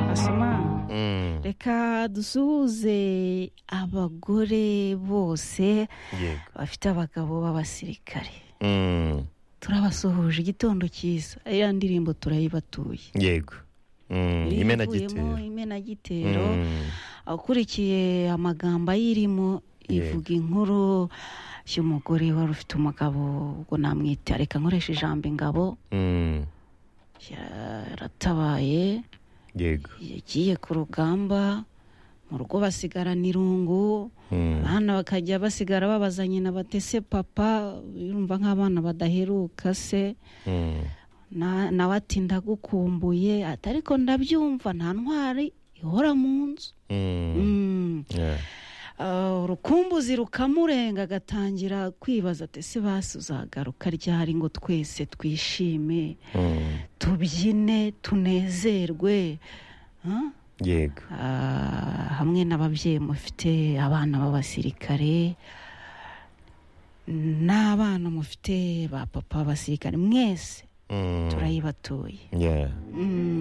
basoma Mm, reka dusuhuze abagore bose yego bafite abagabo b'abasirikare Mm, turabasuhuje igitondo cyiza iriya ndirimbo turayibatuye yego Mm, Iriya imenagitero ivuyemo imenagitero Mm, akurikiye amagambo ayirimo Yego. ivuga inkuru y'umugore wari ufite umugabo ubwo namwita reka nkoresha ijambo ingabo mm, yaratabaye yego yagiye ku rugamba mu rugo basigarana irungu Mm, abana bakajya basigara babaza nyina bati se papa yumva nk'abana badaheruka se mm, Na- nawe ati ndagukumbuye ati ariko ndabyumva nta ntwari ihora mu nzu mm, Mm. yeah. Ah, urukumbuzi rukamurenga agatangira kwibaza ati se basi uzagaruka ryari ngo twese twishime Mm, tubyine tunezerwe Ah? yego Ah, hamwe n'ababyeyi mufite abana b'abasirikare n'abana mufite ba papa b'abasirikare mwese Mm, turayibatuye yeah. Mm.